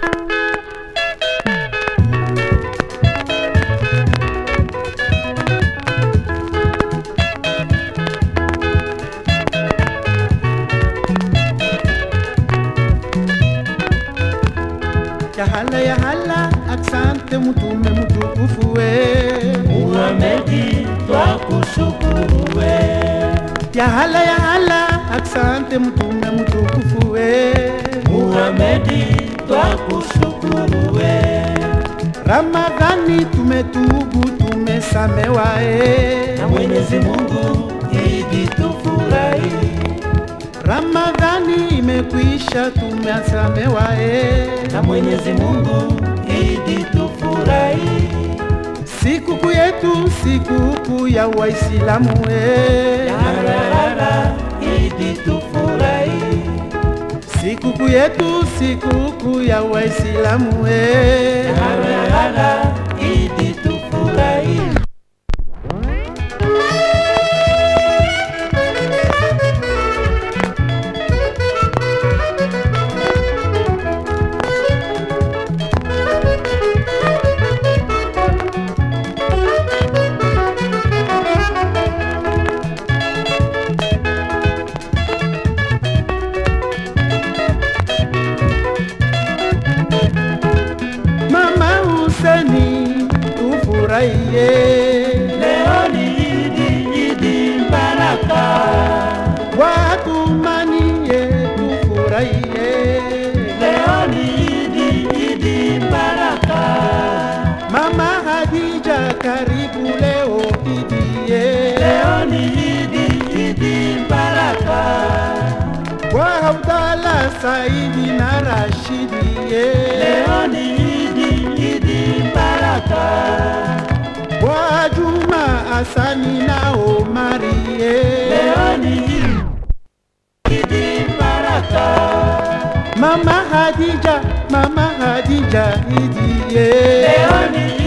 Yahala yahala, asante mtume mtukufu we. Muhamedi twakushukuru we, Yahala yahala, asante mtume mtukufu we. Muhamedi twakushukuru we, Ramadhani tumetubu tumesamewa e. na Mwenyezi Mungu idi tufurahi, Ramadhani imekwisha tumesamewa e. na Mwenyezi Mungu idi tufurahi, Sikukuu yetu sikukuu ya Waislamu e. yarara idi tufurahi, Sikukuu yetu sikukuu ya Waislamu e. yarara idi tufurahi. Mama Huseni tufurahie Leo ni idi, idi baraka, watumanie tufurahie leo ni idi, idi baraka. Mama Hadija karibu leo idie Leo ni idi, idi baraka, kwa Abdalla Saidi na Rashidie leo ni idi, idi baraka, kwa Juma Asani na Omarie leo ni idi, idi baraka, Mama Hadija Mama Hadija idie leo ni